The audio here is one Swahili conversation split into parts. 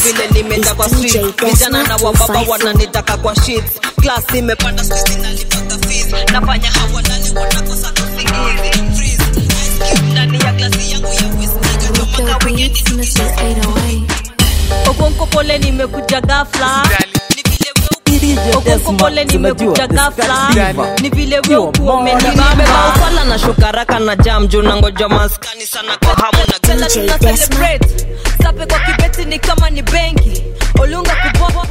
vile nimeja kwa street vijana na wababa wananitaka kwa sheets class imepanda sisi nalipaka fees nafanya hawalali wanakosa usingizi freeze Ice cube ndani ya glasi yangu ya whiskey kama kawendi okonko pole nimekuja ghafla okonko pole nimekuja ghafla ni vile weumenibaufala na shokaraka na jam juu nangoja maskani sana kwa hamu na tena tuna celebrate sape kwa kibeti ni kama ni benki olunga kubo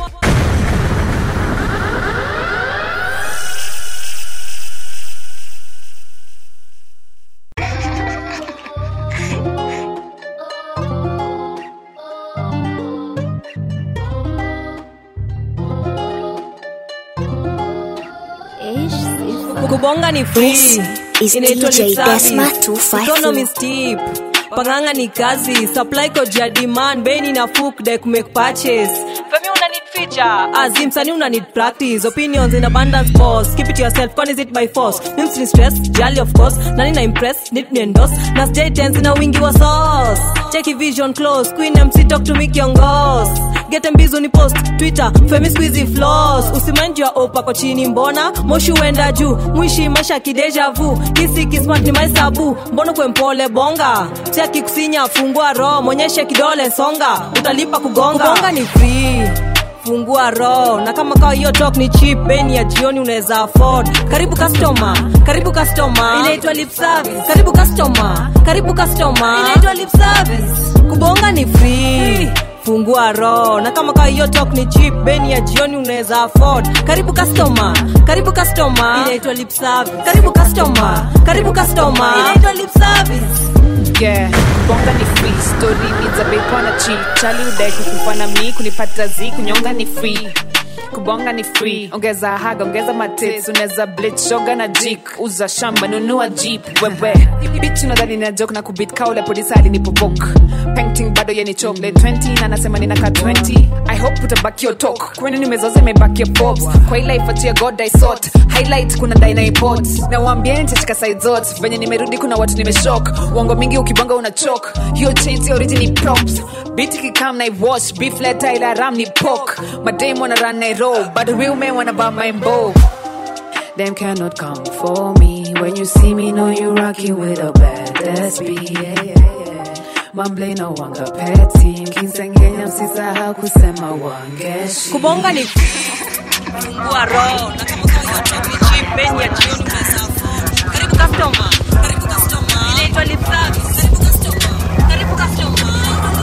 kubonga ni free This is inaitwa DJ lip service. Desma 254. Economy steep panganga ni kazi supply code ya demand beni na fuk dek make purchase femi una need feature azim sani una need practice opinions in abundance boss keep it to yourself con is it by force mims ni stress jali of course nani na impress need ni endorse na stay tense na wingi wa sauce check vision close queen mc talk to me kiongos get mbizo ni post twitter femi squeezy floss usimanji ya opa kwa chini mbona moshi uenda juu mwishi maisha kideja vu kisi kismat ni maisabu mbona kwe mpole bonga cheki kusinya fungua roho mwonyeshe kidole songa utalipa kugonga kugonga ni free fungua roho na kama kawa hiyo talk ni cheap beni ya jioni unaweza afford karibu customer karibu customer inaitwa lip service karibu customer karibu customer inaitwa lip service kubonga ni free fungua roho na kama kawa hiyo talk ni cheap beni ya jioni unaweza afford karibu customer karibu customer inaitwa lip service karibu customer karibu customer inaitwa lip service yeah bonga ni free story needs a big wanna cheat chali udai kukufana mi kunipata zi kunyonga ni free kubonga ni free ongeza haga ongeza matits unaweza blit shoga na jik uza shamba nunua jeep wewe bitch unadhani na joke na kubit kaule polisi alinipobok painting bado yeni chocolate 20 na nasema ninaka 20 i hope utabaki your talk kwani nimezoza imebaki your pops kwa ila ifatia god i sort highlight kuna dai na import na waambie nitashika side zote venye nimerudi kuna watu nimeshock uongo mingi ukibonga una chok hiyo chain si origin ni props beat kikam na wash beef letter ila ram ni pork madame wanna run na roll but the real men wanna buy my bow Them cannot come for me when you see me know you rocking with a badass beat yeah, yeah, yeah. Mamble no wanga petty Kinsengenya msisahau kusema wangeshi kubonga ni fungua roho na kama kawa hiyo talk ni cheap beni ya jioni unaweza afford karibu customer karibu customer inaitwa lip service karibu customer karibu customer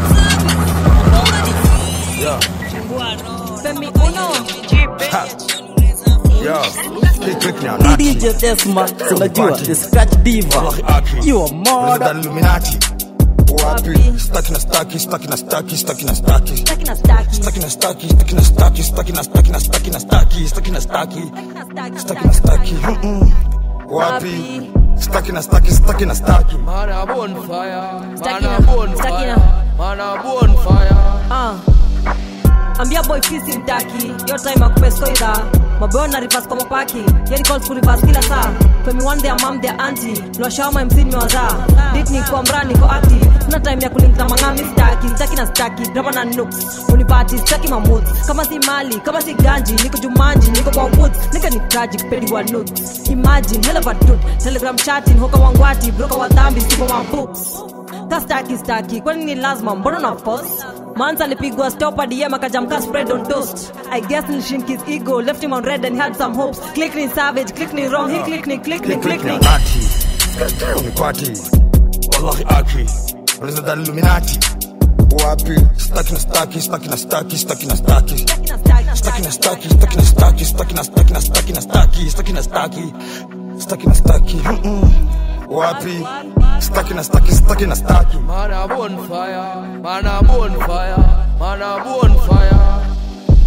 kubonga ni free Yeah, fungua roho femi uno cheap beni ya jioni unaweza afford yeah. Hey, click now, Nati. DJ Desma, tunajua the scratch diva. You are Mother mother. Illuminati. Wapi? Stuck in a stucky, stuck in a stucky, stuck in a stucky. Stuck in a stacky. Stuck in a stucky, stuck in a stucky, stuck in a stucky, stuck in a stucky, stuck in a stucky, stuck in a stucky. Mm-mm. Wapi? Stuck in a stucky, stuck in a stucky. Man a bonfire, Stuck man in a a- bonfire, stuck in a- man a bonfire. Ah. ambia boy fisi mtaki yo time akupeskoidha maboyo na rivas kwa mapaki yani calls ku rivas kila saa femi one their mom their auntie niwashawama mc nimewazaa dit ni kwa mra niko active sina time ya kulinkna mangami staki staki na staki graba na nooks unipati staki mamut kama si mali kama si ganji niko jumanji niko kwa woods nika ni tragic pedi wa nuts imagine hell of a dude telegram chatting hoka wangwati broka wa dhambi sipo wa books kastaki staki kwani ni lazima mbona na force Mans alipigwa stop dm akajamka spread on toast i guess nilishink his ego left him on red and had some hopes click ni savage click ni wrong he click ni click ni Click, click click ni now, Nati. Unikwati. Wallahi aki. Unaweza dali Illuminati. Wapi? Stuck in a stucky, stuck in a stucky, stuck in a stucky. Stuck in a stucky, stuck in a stucky, stuck in a stuck in a stuck in a stucky, stuck in a stucky, stuck in a stucky. Mm-mm. Wapi? Stuck in a stucky, stuck in a stucky. Man a bonfire, man a bonfire, man a bonfire.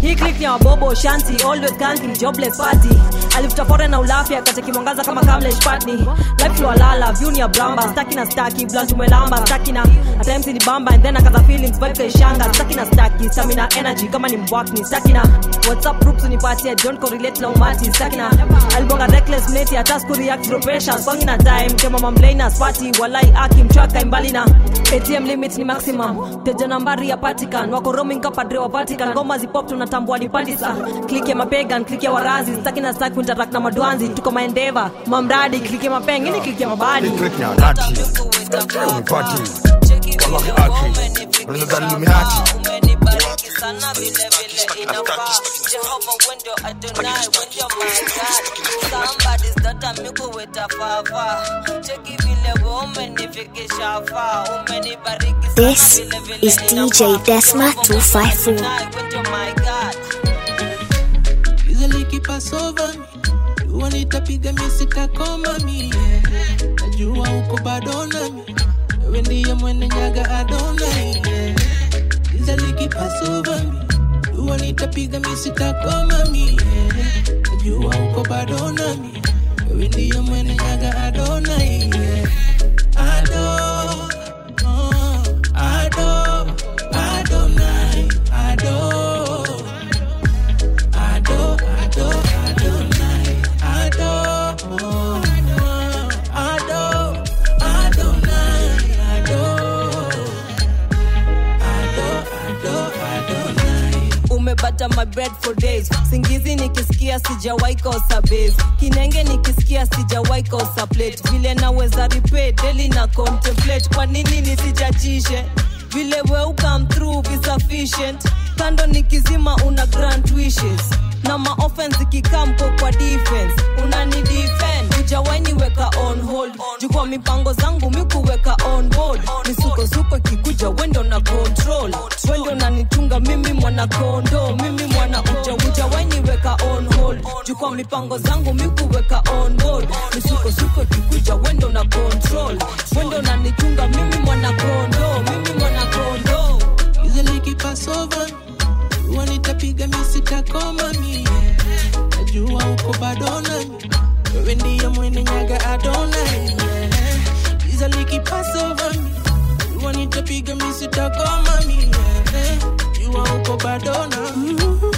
hii click ni ya wabobo shanti always kanti jobless party alifuta fore na ulafi akacheki mwangaza kama kamlesh patni life flow lala view ni ya bramba staki na staki blunt umelamba staki na at times ni bamba and then akaza feelings vibe kaishanga staki na staki stamina energy kama ni mbwakni staki na whatsapp groups unipatie don't correlate na umati staki na alibonga reckless mneti hata siku react through pressure swangi na time kama mamlaina swati walai aki mchwaka imbali na atm limit ni maximum teja nambari ya patikan wako roaming kapadre wa vatican ngoma zipop tunatambua ni patisa click ya mapegan click ya warazi staki na staki interact na madwanzi tuko maendeva mamradi click ya mapeng ini click ya mabadi Click ni alati Leo ni party Wallahi aki Unaweza dhani Illuminati umenibariki sana vile vile inafaa jehova wendo adonai wendo my god somebody's daughter mikuweta fafa cheki vile we umenifikisha faa umenibariki sana This vile vile is DJ inafaa. Desma Jehova 254. wendo adonai, wendo my god Easily keep us over me. Jua nitapiga mi sitakoma mi yeah. Najua uko bado nami wewe ndiye mwene nyaga adona yeah. Easily keep us over me. Jua nitapiga mi sitakoma mi yeah. Najua uko bado nami wewe ndiye mwene nyaga adona yeah. Ado, oh, ado, Adonai, ado. Ado, Ado, Adonai, Ado, Ado, Adonai, Ado, Ado, Ado, Adonai. umebata my bread for days singizi nikisikia sijawai kosa base kinenge nikisikia sijawai kosa plate vile naweza repay daily na contemplate kwa nini nisijachishe vile we ukam through be sufficient kando nikizima una grant wishes na maoffense ikikamko kwa defense unani defend ujawaini weka on hold jukwa mipango zangu mikuweka on board misukosuko ikikuja wendo na control wendo nanichunga mimi mwana kondo mimi mwana uja ujawaini weka on hold jukwa mipango zangu mikuweka on board misukosuko ikikuja wendo na control wendo nanichunga mimi mwana kondo mimi mwana kondo Easily keep us over Jua nitapiga mi sitakoma mi yeah. Najua uko bado nami wewe ndiye mwene nyaga adona yeah. Easily keep us over me Jua nitapiga mi sitakoma mi yeah. Jua uko bado nami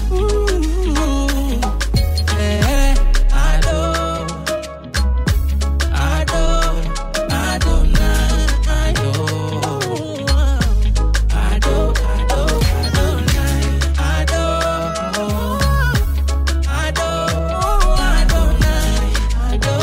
yeah. Ado, Ado, Adonai, Ado. Ado, Ado, Adonai, Ado. Ado, Adonai, Ado.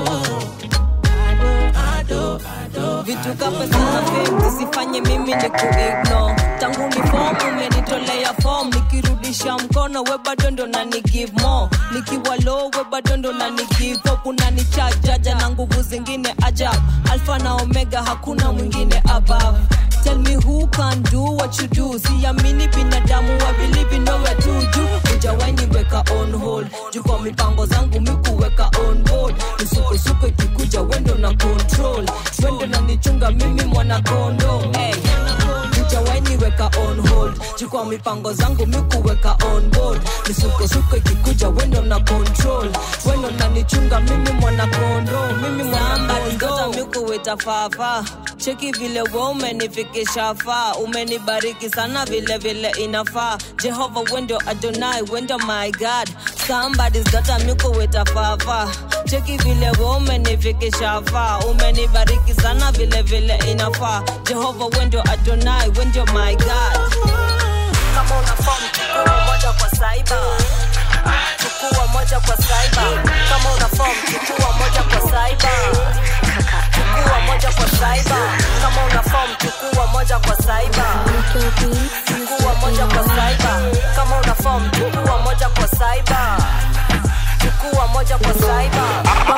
Ado, Ado, vitu kapesa na fame zisifanye mimi ni kuigno tangu ni form umenitolea form nikirudisha mkono we bado ndo na ni give more nikiwa low we bado ndo na ni give up unanichajaja na nguvu zingine ajab alfa na omega hakuna mwingine above Tell me who can do what you do siamini binadamu wa believe in nowhere to do ujawaini weka on hold juu kwa mipango zangu mikuweka on board misukosuko ikikuja wendo na control wendo na nichunga mimi mwana kondo hey. ujawaini weka on hold juu kwa mipango zangu mikuweka on board misukosuko ikikuja wendo na control wendo na nichunga mimi mwana kondo mimi mwana kondo mikuweta fafa cheki vile we umenifikisha faa umenibariki sana vile vile inafaa jehova wendo adonai wendo my god somebody's got a mikuweta fafa cheki vile we umenifikisha faa umenibariki sana vile vile inafaa jehova wendo adonai wendo my god kama una form chukua moja kwa saiba chukua moja kwa saiba kama una form chukua moja kwa saiba chukua moja kwa saiba kama una form chukua moja kwa saiba chukua moja kwa saiba kama una form chukua moja kwa saiba chukua moja kwa saiba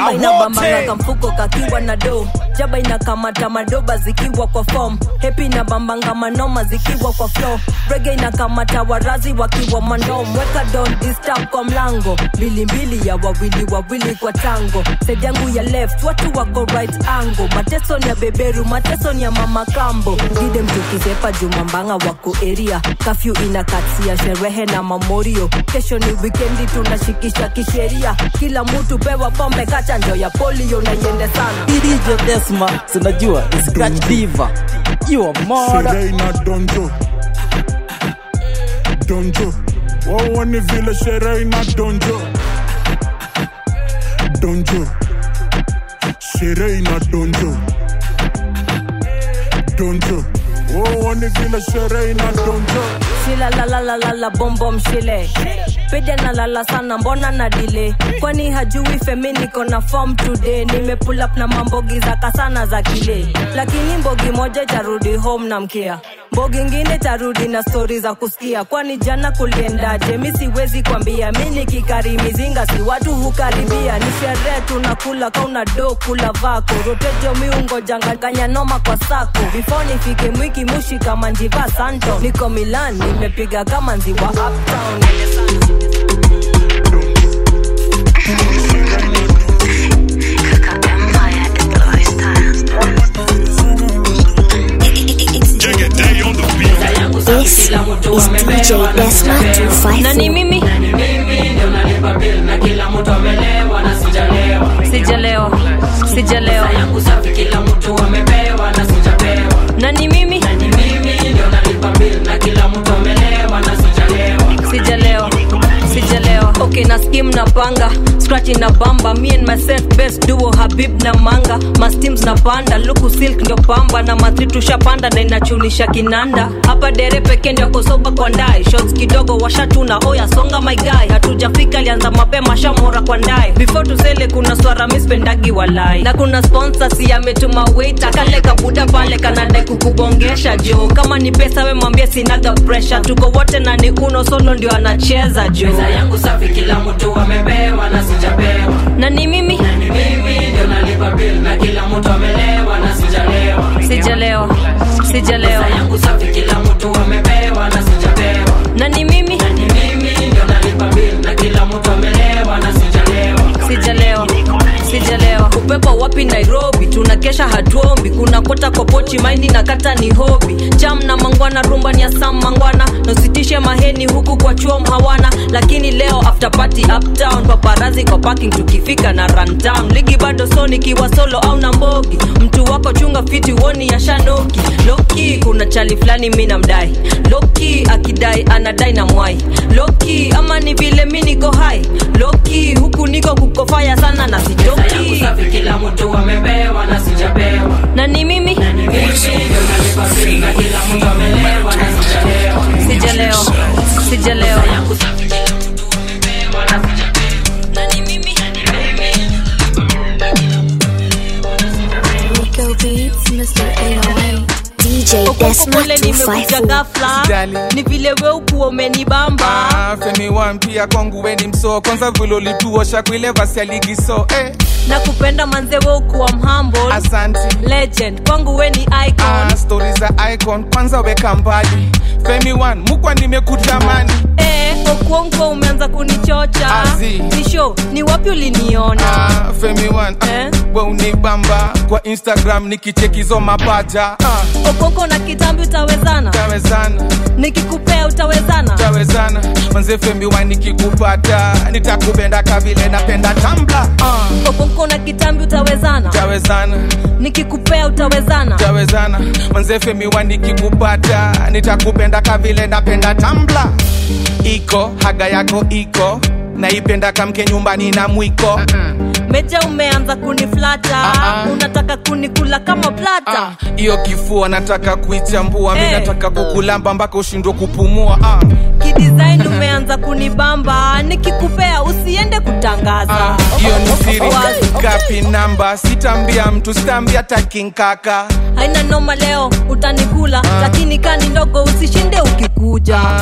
kama inabambanga kamfuko kakiwa na do jaba inakamata madoba zikiwa kwa fom hepi inabambanga manoma zikiwa kwa flo rege inakamata warazi wakiwa mandom weka don disturb kwa mlango mbilimbili ya wawili wawili kwa tango side yangu ya left watu wako right angle mateso ni ya beberu mateso ni ya mama kambo gide mtukizepa jumambanga wako eria kafyu inakatsia sherehe na mamorio kesho ni wikendi tunashikisha kisheria kila mtu pewa pombe kachanjo ya polio na iende sana DJ Desma, tunajua ni Scratch Diva. You are murder. Sherehe na donjo donjo waone vile sherehe na donjo donjo sherehe na donjo donjo waone vile sherehe na donjo shila lalalalala bombom shile pede na lala sana mbona na dile kwani hajui femi niko na form today nimepull up na mambogi za kasana za kile lakini mbogi moja itarudi home na mkia mbogi ingine tarudi na stori za kusikia kwani jana kuliendaje mi siwezi kwambia mi nikikari mizinga si watu hukaribia ni sherehe tunakula kauna do kula vako rotejo miungo janganganya noma kwa sako before nifike mwiki mushi kama njiva santo niko milan nimepiga kama nziwa uptown This is DJ Desma 254. nani mimi sijalewa sijalewa nani mimi sijalewa sijalewa okay na skim na panga scratch na bamba me and myself best duo habib na manga masteams na panda luku silk ndio pamba na matri tushapanda na inachunisha kinanda hapa dere peke ndio kosoba kwa ndai shots kidogo washatuna oya songa my guy hatujafika alianza mapema shamora kwa ndai before tusele kuna swara mispendagi walai na kuna sponsor si ametuma waiter kale kabuda pale kanadai kukubongesha jo kama ni pesa we mwambie sinaga pressure tuko wote na ni uno solo ndio anacheza jo meza yangu safi kila mtu amepewa na sijapewa na ni mimi mimi ndio nalipa bill na kila mtu amelewa na sijalewa sijalewa sijalewa meza yangu safi kila mtu amepewa na sijapewa na ni mimi ni mimi ndio nalipa bill na kila mtu amelewa na sijalewa sijalewa sijalewa upepo wapi nairobi tunakesha hatuombi kuna kota kwa pochi maindi na kata ni hobi jam na mangwana rumba ni ya sam mangwana nositishe maheni huku kwa chuom hawana lakini leo after party uptown paparazi kwa parking tukifika na rundown ligi bado soni kiwa solo au na mbogi mtu wako chunga fiti woni ya shanoki loki kuna chali fulani mi namdai loki akidai anadai na mwai loki ama ni vile mi niko hai loki huku niko kukofaya sana na meza yangu sijoki safi kila mtu amepewa na sijapewa na ni mimi ni mimi ndio nalipa bill na kila mtu amelewa na sijalewa sijalewa sijalewa meza yangu safi kila mtu amepewa na sijapewa na ni mimi Rico Beats, Mr. 808. DJ Desma pole nimekuja 254. gafla Sijali. ni vile we ukuwa umenibamba Ah, femi wan pia kwangu weni mso kwanza vile ulituosha kuile vasi ya ligi so eh, na kupenda manze we ukuwa mhamble asanti legend kwangu we ni icon ah, stori za icon kwanza weka mbali femi wan mukwa nimekutamani Eh, okuonko umeanza kunichocha Azi. nisho ni wapi uliniona ah, femi wan ah, Eh? we unibamba kwa instagram nikichekizo mapaja ah, okoko na kitambi utawezana tawezana nikikupea utawezana tawezana manze femi wan nikikupata nitakupenda kavile napenda tambla ah, okoko na kitambi utawezana tawezana nikikupea utawezana tawezana manze femi wan nikikupata nitakupenda kavile napenda tambla iko haga yako iko naipenda kamke nyumbani na mwiko meja umeanza kuniflata Ah, ah. unataka kunikula kama plata Ah, hiyo kifua nataka kuichambua mi Eh. nataka kukulamba mpaka ushindwe kupumua ah, kidesign umeanza kunibamba nikikupea usiende kutangaza ah, hiyo ni siri Wazi. kapi namba sitambia mtu sitambia takinkaka haina noma leo utanikula lakini kani ndogo usishinde ukikuja ah,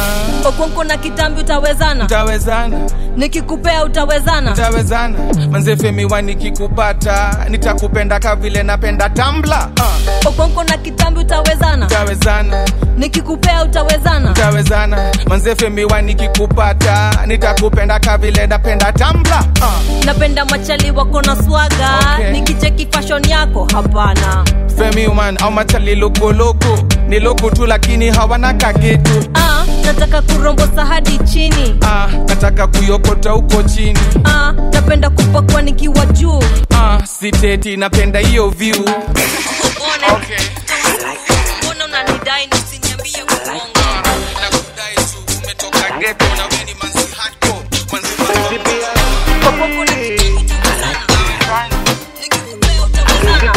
okonko na kitambi utawezana Utawezana, nikikupea utawezana utawezana. Manze Femi wa nikikupata, nitakupenda kavile napenda tambla. Uh, okonko na kitambi utawezana utawezana, nikikupea utawezana utawezana. Manze Femi wa nikikupata, nitakupenda kavile napenda tambla. Uh, napenda machali wako na swaga Okay. nikicheki fashion yako hapana Femi man au machali loko loko, ni loko tu lakini hawana kakitu. ah, nataka kurombosa hadi chini Ah, nataka kuyokota huko chini. ah, napenda kupakwa nikiwa juu Ah, siteti napenda hiyo view. Okay. mbona unanidai na usiniambie uongo Nakudai tu umetoka ghetto na wewe ni manzi hardcore. Manzi hardcore. okonko na kitambi utawezana nikikupea utawezana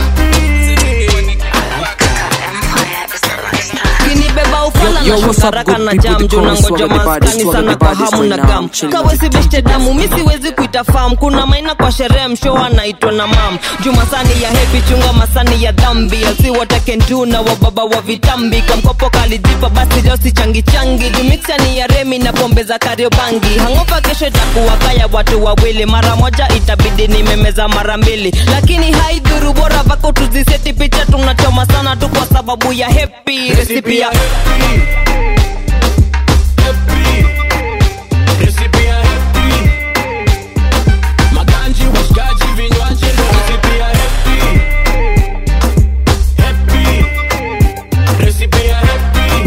kinibeba ufala Yo, na what's up, shukaraka good na people? jam The juu chorus, nangoja swagger the body, maskani swagger sana the kwa body, hamu na right now, gam chilling. kawesi beshte damu mi siwezi kuita fam kuna maina kwa sherehe msho anaitwa na mam juma sani ya hepi chunga masani ya dhambi asi watakentu na wababa wa vitambi kamkopo kalijipa basi leo si changi changi jumixani ya remi na pombe za kariobangi hangopa kesho itakuwa kaya watu wawili mara moja itabidi nimemeza mara mbili lakini haidhuru bora vako tuziseti picha tunachoma sana tu kwa sababu ya hepi resipi ya Recipe ya happy. Maganji, washikaji, vinywaji ndo recipe ya happy. Happy. Recipe ya happy.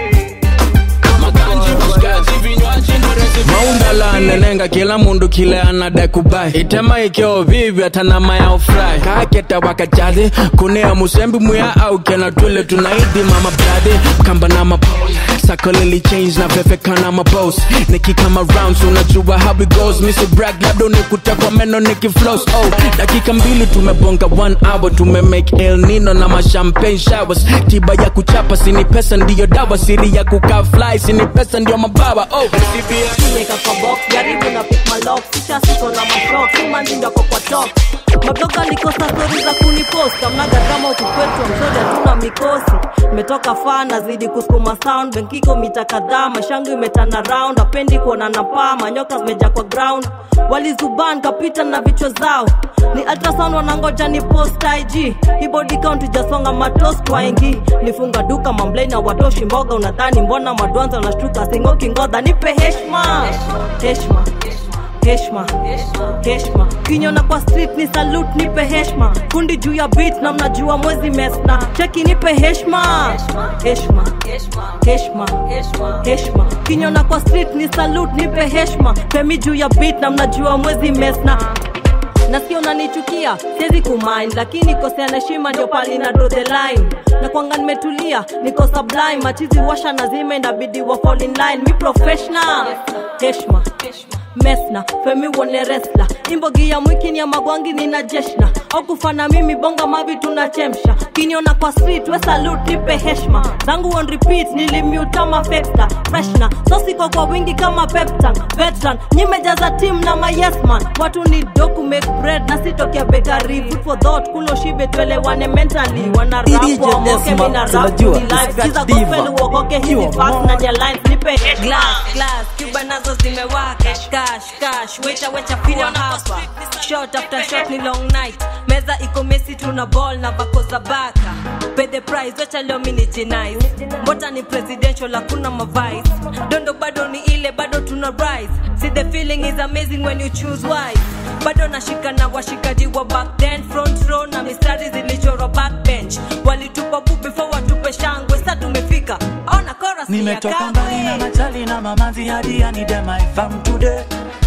Maganji, washikaji, vinywaji ndo recipe ya maundala anenenga kila mundu kile anadai kubai itema ikeo vivi atanama ya ofrai kaketa wakachadhi kunea musembi muya au kena tule tunaidi mama bradhi kamba na map sakolili change na vefeka na mabos nikikama rounds unajua how it goes misi brag labda unikute kwa meno nikiflows oh dakika mbili tumebonga one hour tumemake el nino na mashampagne showers tiba ya kuchapa sini pesa ndiyo dawa siri ya kukaa fly sini pesa ndiyo mabawa oh Nimeka kwa box jaribu na pick my lock kisha siko na mashok simanzi ndako kwa top mabloga likosa stori za kunipost amnaga drama ukikwetu msori hatuna mikosi imetoka faa nazidi kusukuma sound benkiko mita kadhaa mashangu imetana round apendi kuona na paa manyoka zimeja kwa ground walizuban kapita na vichwa zao ni ultrasound wanangoja ni post ig hii body count ijasonga matos twaingi nifunga duka mamblei na watoshi mboga unadhani mbona madwanza wanashtuka singoki ngodha nipe heshma heshma heshma heshma kinyona kwa street ni salute nipe heshma kundi juu ya beat na mnajua mwezi mesna cheki nipe heshma heshma heshma heshma kinyona kwa street ni salute nipe heshma femi juu ya beat na mnajua mwezi mesna nasikia unanichukia siwezi kumind lakini kosea na heshima ndio pali na draw the line na kwanga nimetulia niko sublime machizi washa nazima inabidi wa fall in line mi professional heshma mesna femi wone resla imbogi ya mwiki ni ya magwangi nina jeshna au kufana mimi bonga mavi tunachemsha kiniona kwa street we salute nipe heshma zangu on repeat nilimutama fexta freshna sosiko kwa wingi kama peptan veteran nyimejaza team na mayesman watu ni doku make bread na sitokea bekari food for thought kulo shibe tuelewane mentally wana DJ rap wamoke Desma, mina rap tunajua, ni live Scratch kiza Diva. gospel uokoke hizi You fast na nya lines nipe heshma glass glass cuba nazo zimewaka cash cash wecha wecha kuwa hapa shot after shot ni long night meza iko mesi tuna ball na vako za baka pay the price wecha leo mini jinais mbota ni presidential hakuna mavice dondo bado ni ile bado tuna rise see the feeling is amazing when you choose wise bado nashika na washikaji wa back then front row na mistari zilichorwa backbench walitupa bu before watupe shangwe sa tumefika ona chorus ni ya nimetoka mbali na kamwe machali na mamanzi hadi I need them I found today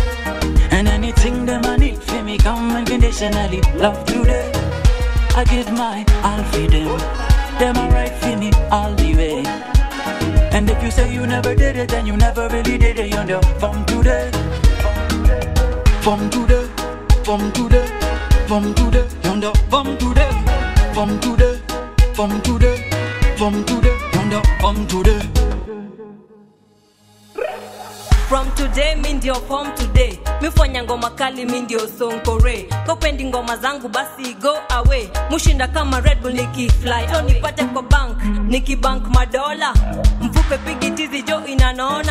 and anything them I need for me come unconditionally love today I give my all for them them are right for me all the way and if you say you never did it then you never really did it you know from today from today from today from today you know from today from today from today from today you know from today from today mi ndio form today mifanya ngoma kali mi ndio sonkore kopendi ngoma zangu basi go away mushinda kama red bull nikifly so nipate kwa bank nikibank madola mfupe pigitizi jo inanona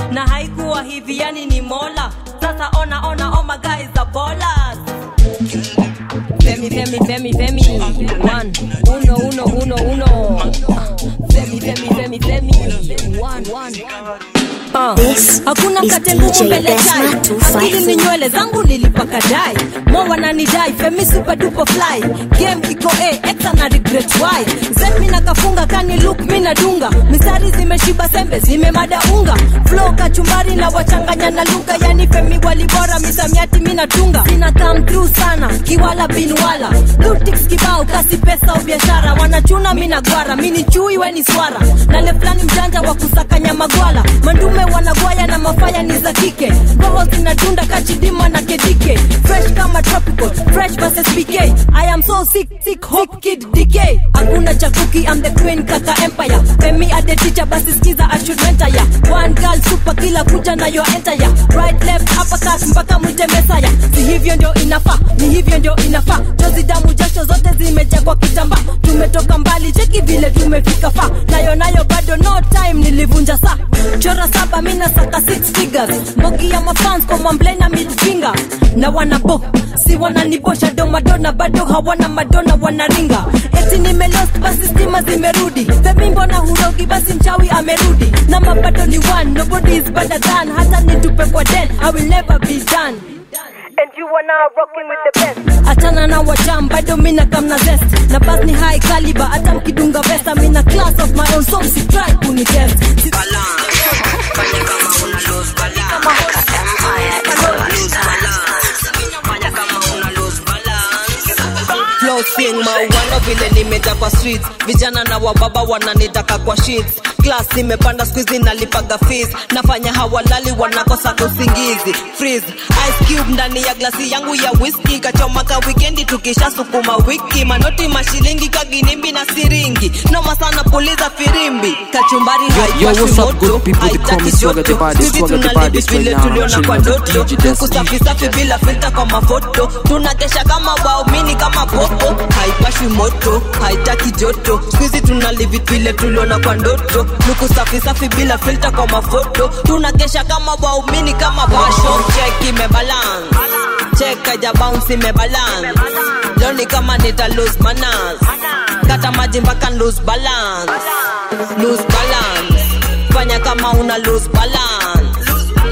na haikuwa hivi yani ni mola sasa ona ona oh my guys the ballers Femi, Femi, Femi, Femi. One, uno, uno, uno, uno. Femi, Femi, Femi, Femi. One, one. Uh, This hakuna is mkate ngumu DJ mbele Desma chai 254. akili ni nywele zangu nilipaka dai mo wananidai femi super duper fly game iko a exa na regret why zen mina kafunga kani look mina dunga misari zimeshiba sembe zimemada unga flow kachumbari na wachanganya na lugha yani femi walibora misamiati mina tunga sina come through sana kiwala binwala lutix kibao kasi pesa au biashara wanachuna mina gwara mini chui weni swara na leflani mjanja wa kusakanya magwala mandume wanagwaya na mafaya ni za kike roho zinadunda kachidima na kedike fresh kama tropical fresh versus bk i am so sick sick hope kid dk hakuna chakuki i'm the queen kaka empire femi ade teacher basi skiza i should mentor ya one girl super kila kuja na yo enter ya right left uppercut mpaka mwite mesaya si hivyo ndio inafaa ni hivyo ndio inafaa chozi damu jasho zote zimejaa kwa kitamba tumetoka mbali cheki vile tumefika fa nayo nayo bado no time nilivunja saa chora saba mina saka six figures mbogi ya mafans kwa mwamble na midfinger na wanabo si wananibosha do madona bado hawana madona wanaringa eti nimelost basi stima zimerudi femi mbona hurogi basi mchawi amerudi na mapato ni one nobody is better than hata nitupe kwa den i will never be done And you are now rocking with the best. Achana na wajam bado mina kamna zest na bas ni high caliber hata mkidunga vesta mina class of my own so msitry kunitest Si- Flow sing mauano vile nimeja kwa streets vijana na wababa wananitaka kwa sheets class imepanda squeezy nalipaga fees nafanya hawalali wanakosa usingizi freeze ice cube ndani ya glasi yangu ya whisky kachomaka wikendi tukisha sukuma wiki manoti mashilingi kaginimbi na siringi noma sana puliza firimbi kachumbari Yo, yo, what's up, good people? They call me Swagger the Baddest, Swagger the Baddest right vile now. tuliona Chilling kwa with ndoto DJ Destiny. kusafi safi bila filta kwa mafoto tunakesha kama waumini kama popo haipashwi moto haitaki joto skuizi tunalivi vile tuliona kwa ndoto luku safi safi bila filta kwa mafoto tunakesha kama waumini kama basho chek imebalance chek aja bounce imebalance leo ni kama nita lose manners kata maji mpaka lose balance lose balance fanya kama una lose balance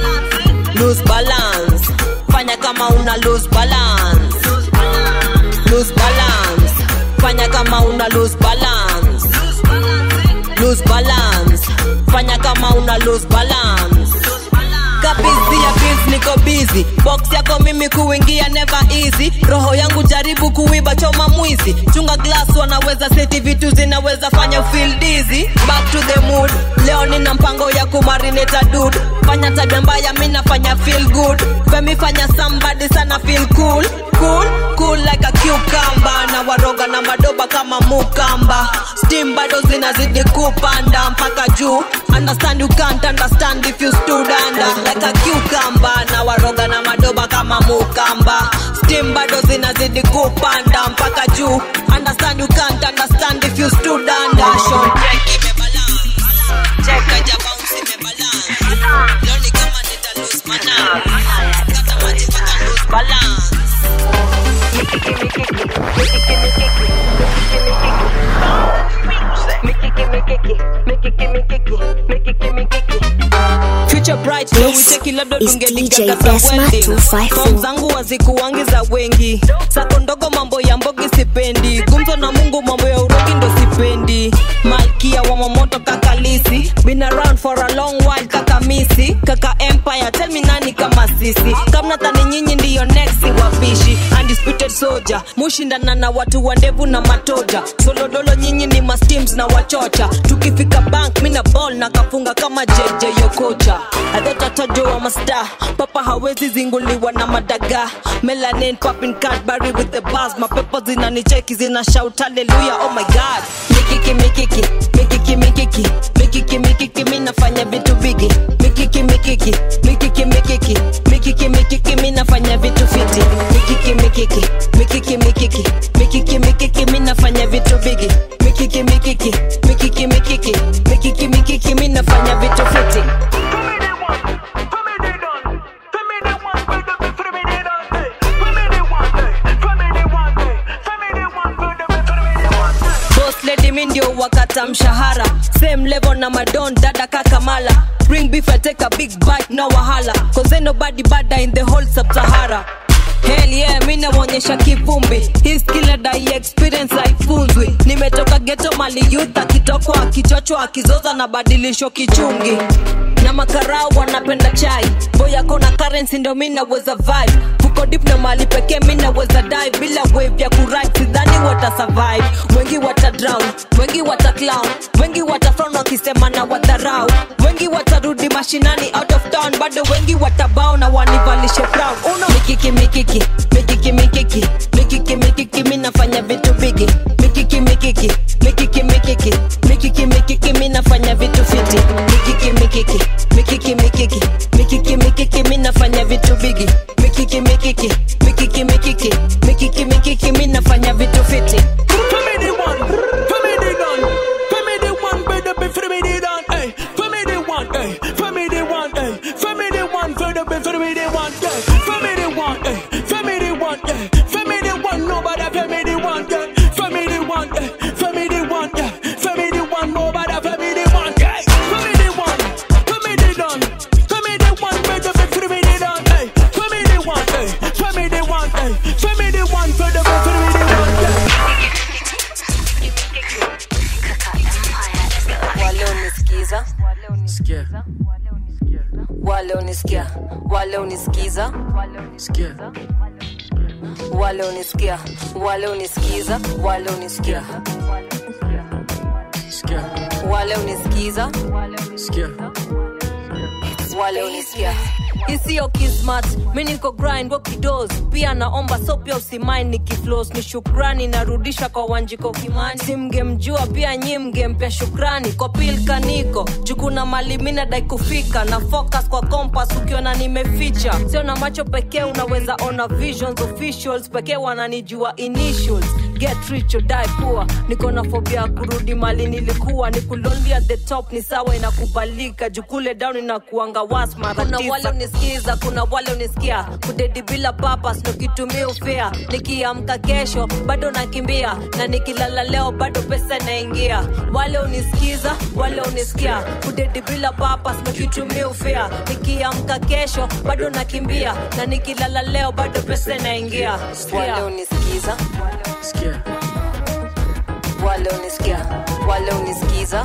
lose balance fanya kama una lose balance lose balance fanya kama una lose balance lose balance fanya kama una lose balance kabizi ya biz niko busy box yako mimi kuingia never easy roho yangu jaribu kuiba choma mwizi chunga glass wanaweza seti vitu zinaweza fanya feel dizzy back to the mood leo nina mpango ya kumarineta dud fanya tabia mbaya mi nafanya feel good femi fanya somebody sana feel cool cool cool like a cucumber na waroga na madoba kama mukamba steam bado zinazidi kupanda mpaka juu understand you can't understand if you stood under like a cucumber na waroga na madoba kama mukamba steam bado zinazidi kupanda mpaka juu understand you can't understand if you stood under Shon check imebalance check aja bounce imebalance leo ni kama nita lose mana kata maji mpaka lose balance Future bright leo This wicheki labda is tungeligaga DJ za Desma wedding 254. Form zangu wazikuwangi za wengi sako ndogo mambo ya mbogi sipendi gumzo na mungu mambo ya urogi ndo sipendi malkia wa mamoto kakalisi been around for a long while kaka misi kaka empire tell me nani kama sisi kamnatani nyinyi ndiyo next wapishi undisputed soldier mushindana na watu wa ndevu na matoja solodolo nyinyi ni masteams na wachocha tukifika bank mina ball na kafunga kama jeje yokocha adhotatajo wa masta papa hawezi zinguliwa na madaga melanin popping cadbury with the bars mapepo zinanicheki zina shout hallelujah oh my god mikiki mikiki mikiki mikiki mikiki mikiki mi nafanya vitu vigi mikiki mikiki mikiki mikiki mikiki mikiki mi nafanya vitu fiti mikiki mikiki mikiki mikiki mikiki mikiki mi nafanya vitu vigi mikiki mikiki mikiki mikiki mikiki mikiki mi nafanya vitu fiti na madon dada kakamala bring beef I take a big bite no wahala cause ain't nobody bada in the whole sub-sahara Hell yeah, mi namwonyesha kivumbi hii skill dai experience haifunzwi nimetoka geto mali youth akitokwa akichochwa akizoza na badilisho kichungi na makarau wanapenda chai boyako na currency ndo mi naweza vibe fuko dip na mali pekee mi naweza dive bila wave ya kurit sidhani wata survive wengi wata drown wengi wata clown wengi wata frown wakisema na wadharau wengi watarudi mashinani out of town bado wengi watabao na wanivalishe brown uno mikiki mikiki mikiki mikiki mikiki mikiki mi nafanya vitu bigi mikiki mikiki mikiki mikiki mikiki mikiki mi nafanya vitu fiti mikiki mikiki mikiki mikiki mikiki mikiki mi nafanya vitu bigi mikiki mikiki mikiki mikiki mikiki mikiki mi nafanya vitu fiti Family one, family done, family one, better be family done, hey, family one, hey, family one, hey, family one, better be family one, yeah, family one, hey, family one, yeah, family one, nobody family one, yeah, family one, hey, family one, yeah, family one, nobody family one, yeah, family one, family done, family one, better be family done, hey, family one, hey, family one, hey, family one, better be family one, yeah. wale unisikiza wale unisikia wale unisikiza wale unisikia wale unisikiza wale unisikia wale unisikiza wale unisikia isiyo kismat mi niko grind wakidos pia naomba so pia usimain nikiflos ni shukrani narudisha kwa wanjiko kimani simgemjua pia nyi mgempea shukrani kwa pilka niko jukuna mali mi nadai kufika na focus kwa kompas ukiona nimeficha sio na macho pekee unaweza ona visions officials pekee wananijua initials get rich or die poor niko na fobia ya kurudi mali nilikuwa ni kulonli at the top ni sawa inakubalika jukule down inakuanga was mara kuna wale unisikiza kuna wale unisikia kudedi bila papas nokitumia ufea nikiamka kesho bado nakimbia na nikilala leo bado pesa inaingia wale unisikiza wale unisikia kudedi bila papas nokitumia ufea nikiamka kesho bado nakimbia na nikilala leo bado pesa inaingia wale unisikiza wale unisikia wale unisikiza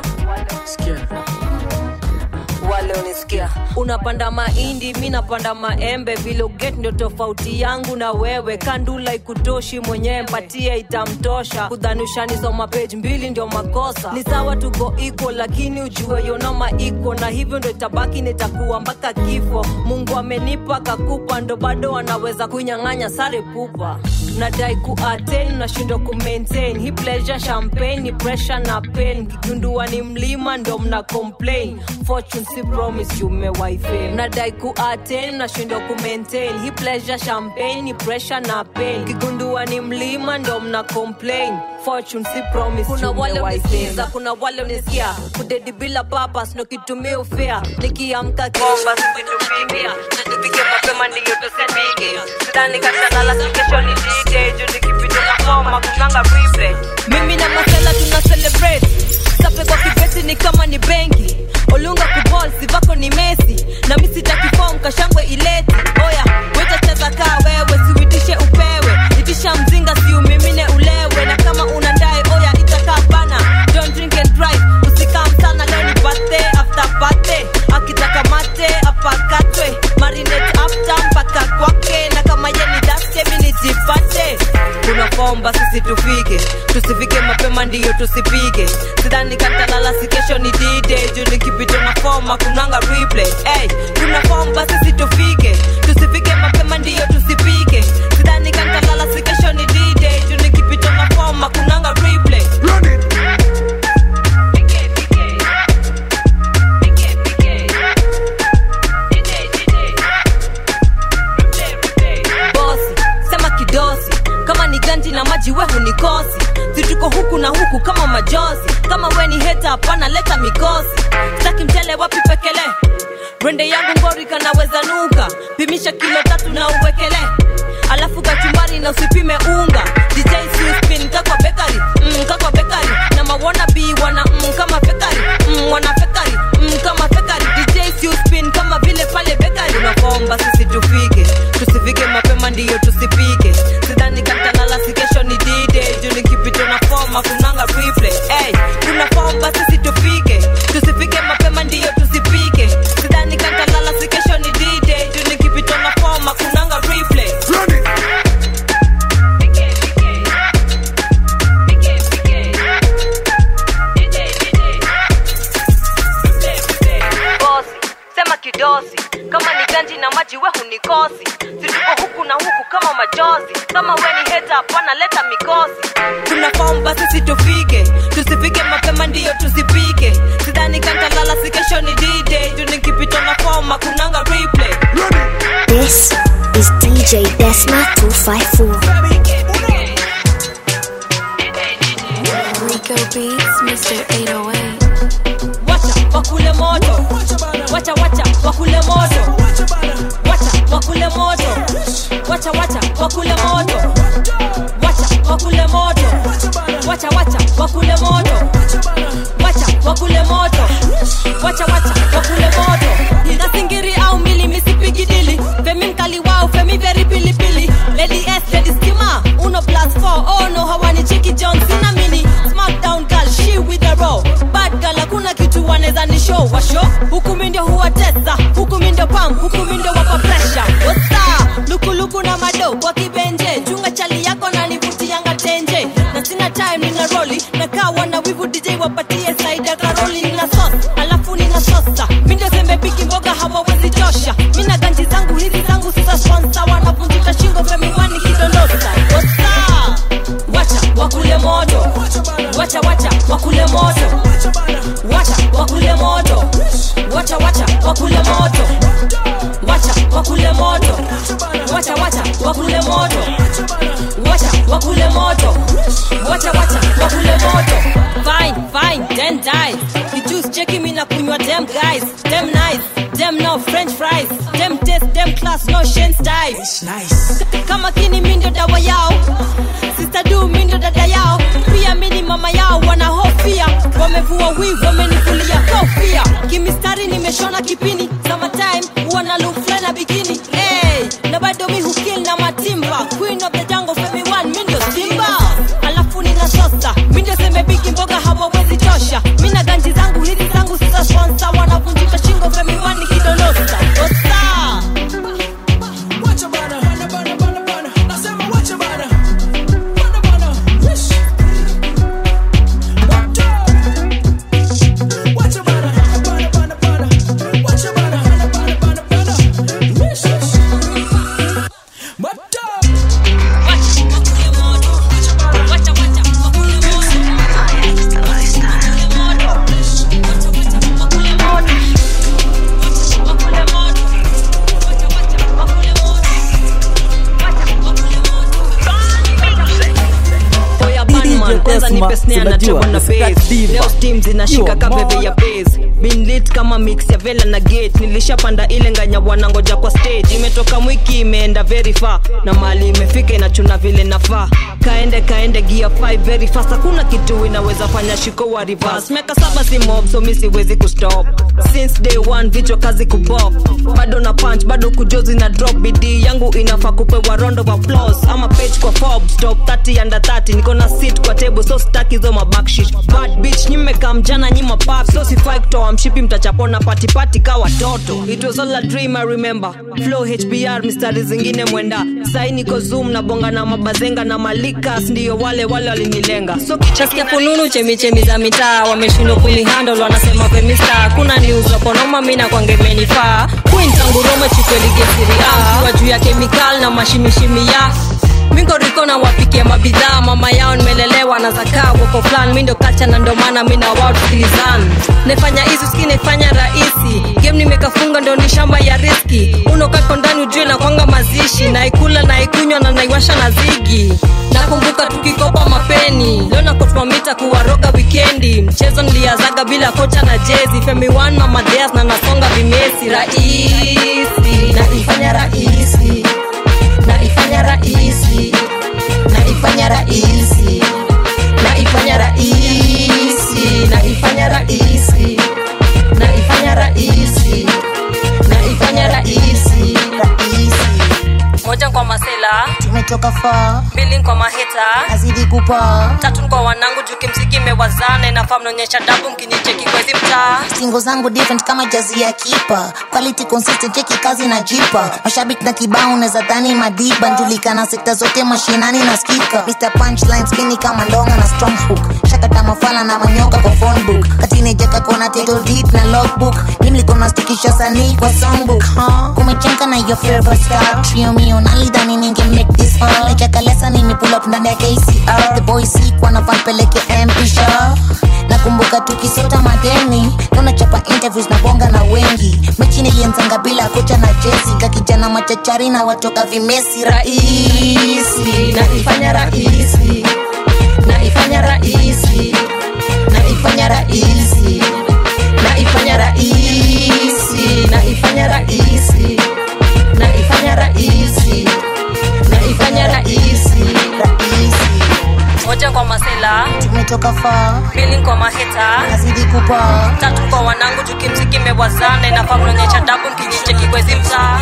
wale unisikia unapanda mahindi mi napanda maembe vile uget ndio tofauti yangu na wewe kandula ikutoshi mwenyewe mpatie itamtosha kudhanishanisoma page mbili ndio makosa ni sawa tuko iko lakini ujue yonoma iko na hivyo ndo itabaki nitakuwa mpaka kifo mungu amenipa kakupa ndo bado anaweza kunyang'anya sare pupa nadai kuaten nashindwa kumaintain hi pleasure champagne ni pressure na pain kigundua ni mlima ndo mna complain fortune si promise yumewaife nadai kuaten nashindwa kumaintain hi pleasure champagne ni pressure na pain kigundua ni mlima ndo mna complain fortune si promise kuna wale unisikiza kuna wale unisikia kudedi bila papas ndo kitumia ufea nikiamka kesho situpimia na nipige mapema ndiyo tusepige sidhani katalala kesho ni dj juu nikipita na koma kunganga replay mimi na masela tuna celebrate sape kwa kibeti ni kama ni benki olunga kubol sivako ni mesi na mi sitakifom kashangwe ileti oya wetacheza kaa wewe siwitishe upewe itisha mzinga siumimine ulewe na kama unadai oya itakaa bana don't drink and drive usikam sana leo ni birthday after birthday akitaka mate apakatwe marinate after mpaka kwake na kama ye ni daske mi nijipate kuna fomba sisi tufike tusifike mapema ndiyo tusipige sidhani katalala si kesho ni dide juu nikipita na foma kunanga replay hey, kuna fomba sisi tufike tusifike mapema ndiyo tusipige sidhani katalala si kesho ni dide juu nikipita na foma kunanga replay bosi sema kidosi kama ni ganji na maji we hunikosi situko huku na huku kama majozi kama we ni heta hapana leta mikosi staki mchele wapi pekele rende yangu ngori kanaweza nuka pimisha kilo tatu na uwekele alafu kachumbari na usipime unga dj siuspin kakwa bekari mm, kakwa bekari na mawona bi wana mm, kama fekari mm, wana fekari majozi kama ni ganji na maji we hunikosi situko huku na huku kama majozi kama we ni heta hapana leta mikosi tuna fom basi situfike tusifike mapema ndiyo tusipike sidhani kantalala si kesho ni d-day juu nikipita na fom kunanga replay This is DJ Desma 254. Rico Beats, Mr. 808. wacha wakule moto wacha wacha wakule moto wacha wakule moto wacha wacha wakule moto wacha wakule moto wacha wacha wakule moto wacha wakule moto wacha wacha wakule moto na singiri au mili misipigi dili femi mkali wao femi very pilipili lady s lady skima uno plus 4 oh no hawani chiki john sina mini smackdown girl she with a row bad girl hakuna kitu wanaweza ni show wa show huku mi ndio huwatesa huku mi ndio pam huku mi ndio wapa pressure wasa lukuluku na mado kwa kibenje chunga chali yako na nivutianga tenje na sina time nina roli na kawa na wivu dj wapatie saida karoli nina sos alafu nina sosa mi ndio sembe piki mboga hawawezi tosha mi na ganji zangu hizi zangu sisa sponsa wanavunjika shingo femiwani kidondosa wasa wacha wakule moto wacha wacha wakule moto wacha wakule moto wacha wacha wakule moto wacha wakule moto wacha wacha wakule moto wacha wakule moto wacha wacha wakule moto fine fine then die the juice checking me na kunywa them guys them nice them no french fries them taste them class no shen style nice kama kini mi ndio dawa yao sister du mi ndio dada yao pia mi ni mama yao wanahofia wamevua wivu wamenikulia kofia kimistari nimeshona kipini summertime wana look fly na bikini hey, na bado mi hukil na matimba queen of the jungle femi one mi ndio simba alafu nina sosa mi ndio semebiki mboga hawawezi tosha mi na ganji zangu hizi zangu sisa sponsor wanavunjika shingo femi one kidonosa osa Wacha bana, bana, bana, bana, bana. Nasema wacha bana. Bana, bana. Wish. Wacha. Wacha bana, bana, bana, bana. Wacha bana, bana, bana, bana, bana. Wish, wish. Wacha. Oya Batman, kwanza nipe snare na treble na bass. Leo steam zinashika kaveve ya bass. Been lit kama mix ya vela na gate nilishapanda ile nganya wanangoja kwa stage imetoka mwiki imeenda very far na mali imefika inachuna vile nafaa kaende kaende gear 5 very fast hakuna kitu inaweza fanya shiko wa reverse miaka saba si mob so mi siwezi kustop since day one vichwa kazi kubop bado na punch bado kujozi na drop bidii yangu inafaa kupewa round of applause ama page kwa Forbes top 30 under 30 niko na seat kwa table so staki zo mabackshit bad bitch nyimeka mjana nyima pap so sifai kutoa mshipi mtachapona patipati ka watoto it was all a dream I remember flow HBR mistari zingine mwenda sai niko zoom na bonga na mabazenga na malikas ndiyo wale wale walinilenga so chasikia fununu chemichemi za mitaa wameshindwa kunihandle wanasema femista kuna niuzokonoma mina kwangemenifaa kuintanguroma chikweligesiria kiwa juu ya kemikal na mashimishimi ya mingoriko na wapikia mabidhaa mama yao nimelelewa na zakaa woko flan mindo kacha na ndomana mina wao tusikilizana nefanya hizi ski naifanya rahisi game nimekafunga ndo ni shamba ya riski unokako ndani ujue na kwanga mazishi naikula naikunywa na naiwasha na zigi nakumbuka tukikopa mapeni leo nakotmamita kuwaroga wikendi mchezo niliazaga bila kocha na jezi femi one mama Diaz na nasonga vimesi rahisi naifanya rahisi naifanya rahisi naifanya rahisi naifanya rahisi naifanya rahisi naifanya rahisi naifanya rahisi moja kwa masela tumetoka faa mbili kwa maheta azidi kupa tatu ni kwa wanangu juu kimziki imewazana inafaa mnaonyesha dabu mkinicheki kwezi mtaa singo zangu different kama jazi ya kipa quality consistent cheki kazi na jipa mashabiki na kibao unaweza dhani madiba njulikana sekta zote mashinani na skika Mr punchline skini kama ndonga na strong hook shakata mafala na manyoka kwa phone book katinejeka kona title deep na logbook nimlikona stikisha sanii kwa songbook huh? kumechenka na your favorite star trio mio nalidhani ninge make this fun lechakalesa nimi pull up ndani ya KCR the boys seek wanafan peleke MP show nakumbuka tukisota madeni tunachapa interviews na bonga na wengi mechi nilianzanga bila kocha na jesi ka kijana machachari na watoka vimesi rahisi naifanya rahisi naifanya rahisi naifanya rahisi naifanya rahisi naifanya rahisi naifanya rahisi naifanya rahisi rahisi moja kwa masela tumetoka faa mbili kwa maheta azidi kupa tatu kwa wanangu juu kimziki imewazana inafaa mnaonyesha dabu mkinicheki kwezi mtaa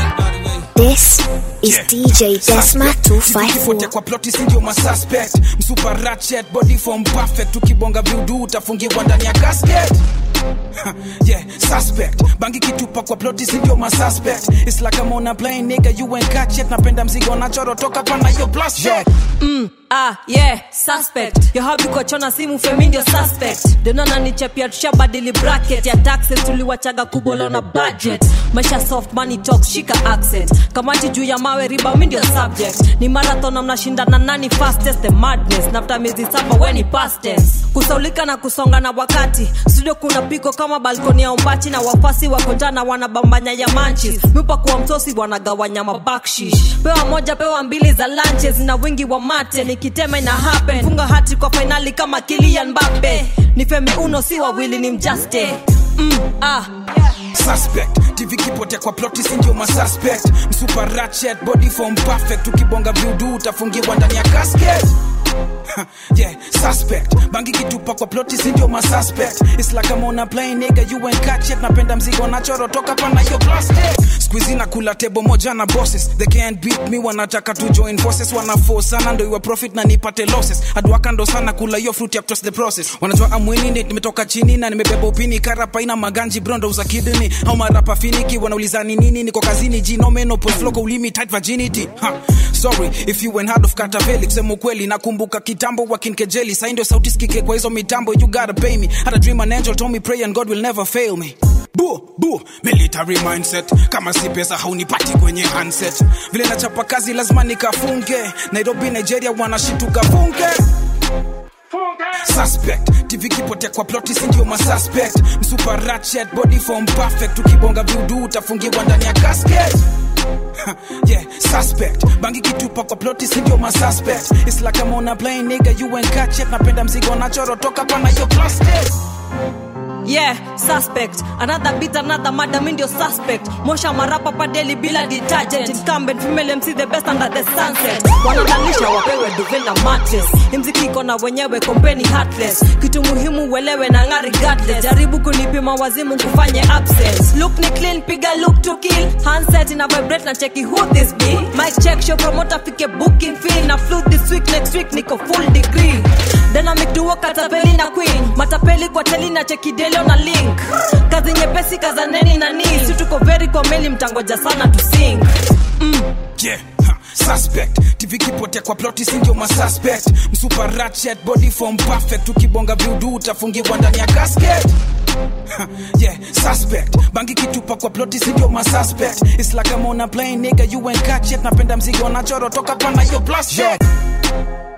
This is DJ Desma 254. Pote kwa ploti sindio masuspect msupa ratchet body form perfect ukibonga viudu utafungiwa ndani ya casket Ha, yeah, suspect bangi kitupa kwa ploti sindio masuspect It's like I'm on a plane nigga you ain't catch it napenda mzigo nachoro toka pana yo plus yeah. mm, ah, yeah, suspect yohabi kochona simu femi ndio suspect denona nichapia tushabadili bracket ya taxes tuliwachaga kubolo na budget maisha soft money talks shika accent kamati juu ya mawe riba mi ndio subject ni marathon na mnashindana nani fastest the madness nafta miezi saba weni past tense kusaulika na kusonga na wakati studio kuna piko kama balkoni ya umbachi na wafasi wako njana wanabambanya ya manchis mipa kuwa msosi wanagawanya mabakshish pewa moja pewa mbili za lunches na wingi wa mate nikitema ina happen funga hati kwa fainali kama kilian mbape ni femi uno si wawili ni mjaste mm, ah. suspect tv kipotea kwa ploti sindio masuspect msupa ratchet body form perfect ukibonga viudu utafungiwa ndani ya casket Ha, yeah, suspect bangi kitupa kwa ploti sindio masuspect It's like I'm on a plane nigga you ain't catch it napenda mzigo nachoro toka pana yo plastic squeezy na kula tebo moja na bosses they can't beat me wanataka to join forces wana force sana ndo iwe profit na nipate losses adwaka ndo sana kula hiyo fruit ya trust the process wanajua amwinini nimetoka chini na nimebeba upini karapa ina maganji brondo uza kidney au marapa finiki wanauliza ni nini niko kazini jinomeno floko ulimi tight virginity ha. sorry if you went hard of kataveli kusema ukweli nakumbuka kitambo wakinkejeli sai ndio sauti sikike kwa hizo mitambo you gotta pay me had a dream an angel told me pray and god will never fail me bu bu military mindset kama si pesa haunipati kwenye handset vile nachapa kazi lazima nikafunge nairobi nigeria wanashituka funge suspect tv kipotea kwa ploti sindio masuspect msupa ratchet body form perfect ukibonga viudu utafungiwa ndani ya casket Ha, yeah, suspect bangi kitupa kwa ploti sindio masuspect It's like I'm on a plane nigga you ain't catch it napenda mzigo nachoro toka pana yo plastic yeah suspect another beat another mada mi ndio suspect mosha marapa padeli bila detergent incumbent female mc the best under the sunset wanadalisha wapewe duve na mattress imziki iko na wenyewe kompeni heartless kitu muhimu uelewe na ngari regardless jaribu kunipima wazimu kufanye absence look ni clean piga look to kill handset ina vibrate na cheki who this be mic check show promoter fike booking fee na flu this week next week niko full degree dynamic duo katapeli na queen matapeli kwa teli na cheki delio na link kazi nyepesi kazaneni na ni si tuko very kwa meli mtangoja sana to sing mm. yeah ha, suspect tv kipotea kwa ploti sindio masuspect msupa ratchet body form perfect ukibonga viudu utafungiwa ndani ya casket Ha, yeah, suspect bangi kitupa kwa ploti sindio masuspect It's like I'm on a plane nigga you ain't catch it napenda mzigo nachoro toka pana yo plus yeah.